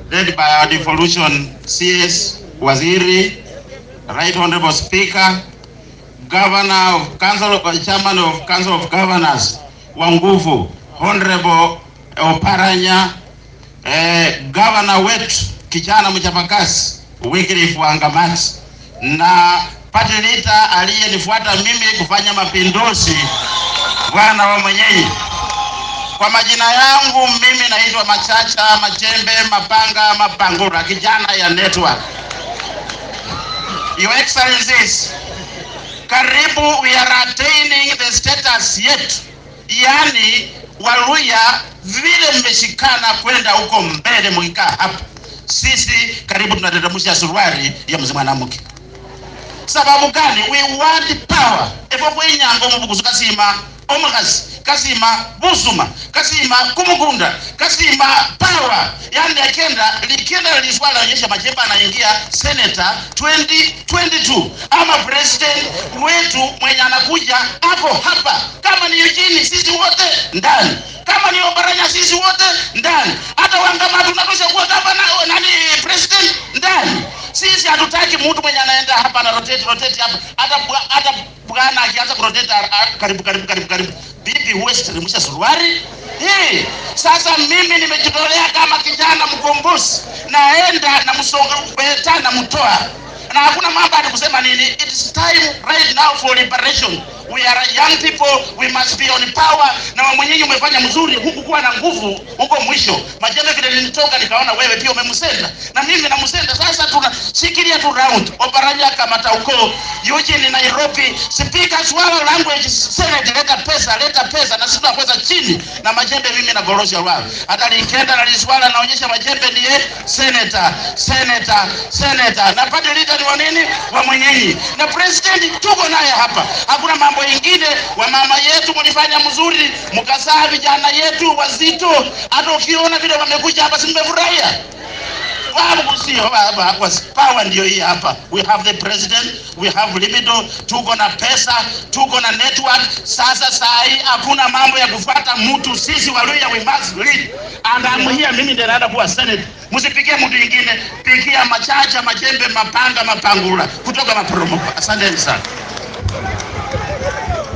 led by our devolution CS Waziri, Right Honorable Speaker, Governor of Council of Chairman of Council of Governors Wanguvu, Honorable Oparanya, eh, Governor wetu kijana mchapakazi Wycliffe Wangamati na party leader aliyenifuata mimi kufanya mapinduzi bwana wa mwenyeji. Kwa majina yangu mimi naitwa Machacha Majembe Mapanga Mapangura, kijana ya network. Your Excellencies, karibu we are attaining the status yet, yani Waluya vile mmeshikana kwenda huko mbele, mkikaa hapa, sisi karibu tunatetemsha suruali ya mzee mwanamke. Sababu gani? We want power efo kwenyango mubugusu kasima omukazi kasima busuma kasima kumukunda kasima power yani akenda likenda liswala onyesha majemba anaingia senator 2022 ama president wetu mwenye anakuja hapo hapa kama ni Eugene sisi wote ndani kama ni Obaranya sisi wote ndani hata wangama tunatosha kuwa gavana nani president ndani sisi hatutaki mtu mwenye anaenda hapa na rotate rotate hapa hata bwa- hata bwana akianza kurotate a- a- karibu karibu karibu karibu bibi huwezi teremsha suruali hii sasa mimi nimejitolea kama kijana mkombozi naenda na msongeta na mtoa na hakuna mambo ati kusema nini it is time right now for liberation we are young people we must be on power na wewe mwenyewe umefanya mzuri huku kuwa na nguvu huko mwisho majembe vile nilitoka nikaona wewe pia umemsenda na mimi namsenda sasa tunashikilia tu round oparanya kamata uko Eugene Nairobi speaker swala language senate leta pesa leta pesa na sisi tunakweza chini na majembe mimi na gorosha wao hata likenda na liswala naonyesha majembe ndiye senator senator senator na party leader ni wa nini wa mwenyenyi na president tuko naye hapa hakuna mambo ingine wa mama yetu mlifanya mzuri mkazaa vijana yetu wazito hata ukiona vile wamekuja hapa si mmefurahia Babu sio baba, kwa power ndio hii hapa. We have the president, we have libido, tuko na pesa, tuko na network. Sasa saa hii hakuna mambo ya kufuata mtu, sisi Waluya we must lead. And I'm here, mimi ndio naenda kuwa senate. Msipigie mtu ingine, pigia Machacha, Majembe, Mapanga, Mapangula kutoka Maporomoko. Asanteni sana.